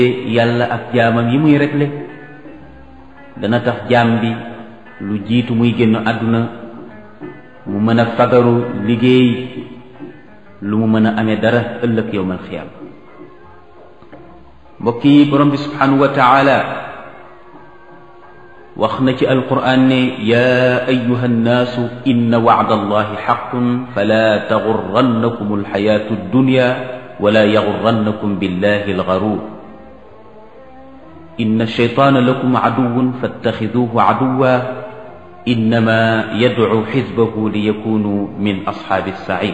yàlla ak jaamam yi muy réglé dana tax jaam bi lu jiitu muy génn àdduna mu mën a fagaru liggéey lu mu mën a amee dara ëllëg yowmal xiyaam mbokk yi borom bi subhanahu wa taala wax na ci alquran ne yaa ayuha nnaasu inna wacda allahi xaqun fala taxurrannakum alxayaatu addunya wala yaxurrannakum billahi algaruur inna alcheytaana lakum caduwun fattaxiduuhu caduwa innama yadcu xisbahu liyakunu min asxaabi alsaciir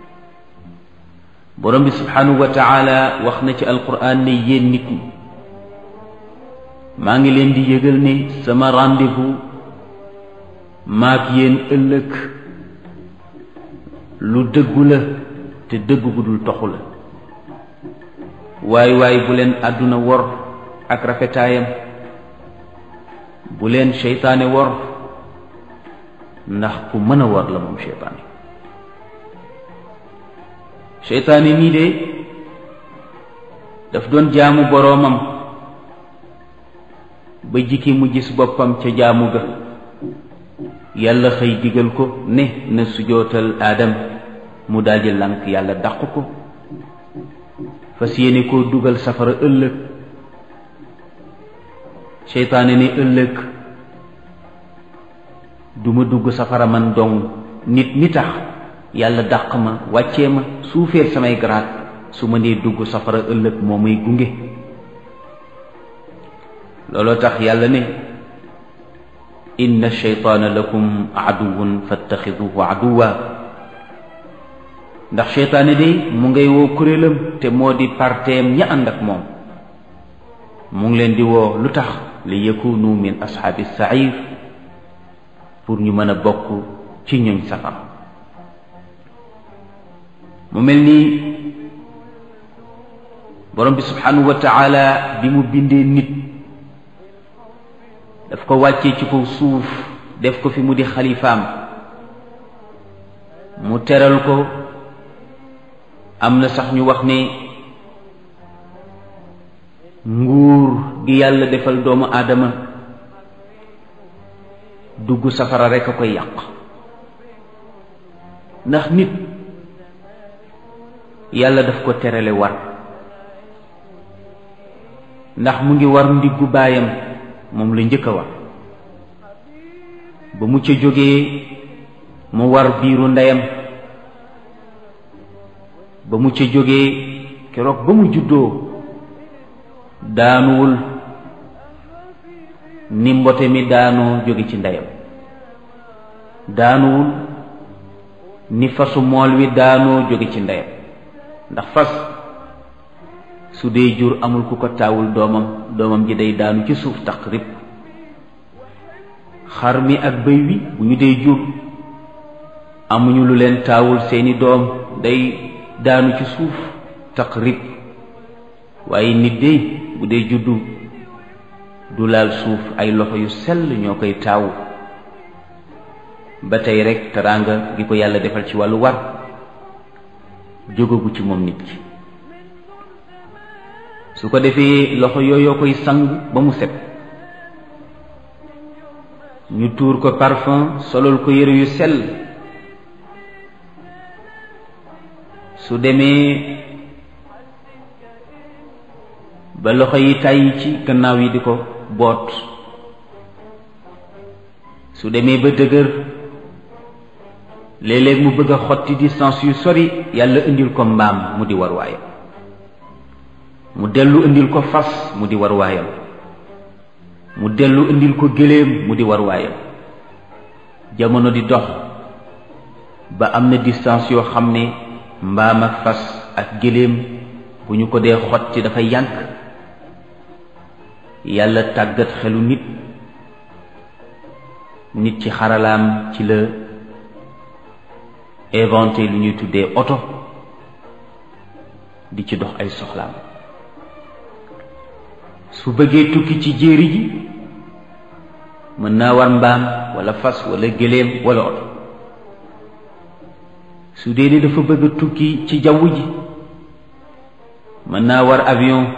borom bi subhanahu wa taala wax na ci alquran ne yéen nit ñi maa ngi leen di yëgal ne sama rendez-vous maak yéen ëllëg lu dëggu la te dëgg gu dul toxu la waay waay bu leen àdduna wor ak rafetaayam bu leen seytaane wor ndax ku mën a wor la moom seytaane seytaane nii de daf doon jaamu boroomam ba jikki mu gis boppam ca jaamu ga yàlla xëy digal ko ne na sujootal aadam mu daldi lànk yàlla dàq ko fas yéene koo dugal safara ëllëg seytaane ne ëllëg duma dugg safara man dong nit mi tax yàlla dàq ma wàccee ma suufeel samay garaat su ma nee dugg safara ëllëg moo muy gunge looloo tax yàlla ne inna sheytaana lakum aduwun fattaxiduhu aduwa ndax seytaane de mu ngay woo kuréelam te moo di parteem ña ànd ak moom mu ngi leen di woo lu tax li yakunu min ashaabi sair pour ñu mën a bokk ci ñoñ safar mu mel ni borom bi subhanahu wa taala bi mu bindee nit daf ko wàccee ci kaw suuf def ko fi mu di xalifaam mu teral ko am na sax ñu wax ne nguur gi yàlla defal doomu aadama dugg safara rekk a koy yàq ndax nit yàlla daf ko terale war ndax mu ngi war ndiggu baayam moom la njëkk a war ba mu ca jógee mu war biiru ndeyam ba mu ca jógee keroog ba mu juddoo daanuwul ni mbote mi daanoo jóge ci ndeyam daanuwul ni fasu mool wi daanoo jóge ci ndeyam ndax fas su dee jur amul ku ko taawul doomam doomam ji day daanu ci suuf taqrib xar mi ak bëy wi bu ñu dee jur amuñu lu leen taawul seeni doom day daanu ci suuf taqrib waaye nit dey bu dee juddu du laal suuf ay loxo yu sell ñoo koy taawu ba tey rek teraanga gi ko yàlla defal ci wàllu war jógagu ci moom nit ki su ko defee loxo yooyoo koy sang ba mu set ñu tuur ko parfum solol ko yëre yu sell su demee ba loxo yi tàyyi ci gannaaw yi di ko boot su demee ba dëgër léeg-léeg mu bëgg a xotti distance yu sori yàlla indil ko mbaam mu di war waayam mu dellu indil ko fas mu di war waayam mu dellu indil ko gëléem mu di war waayam jamono di dox ba am na distance yoo xam ne mbaam ak fas ak gëléem bu ñu ko dee xotti dafay yànk yàlla tàggat xelu nit nit ci xaralaam ci la inventé lu ñuy tuddee oto di ci dox ay soxlaam su bëggee tukki ci jéeri ji mën naa war mbaam wala fas wala gëléem wala oto su dee ni dafa bëgg a tukki ci jaww ji mën naa war avion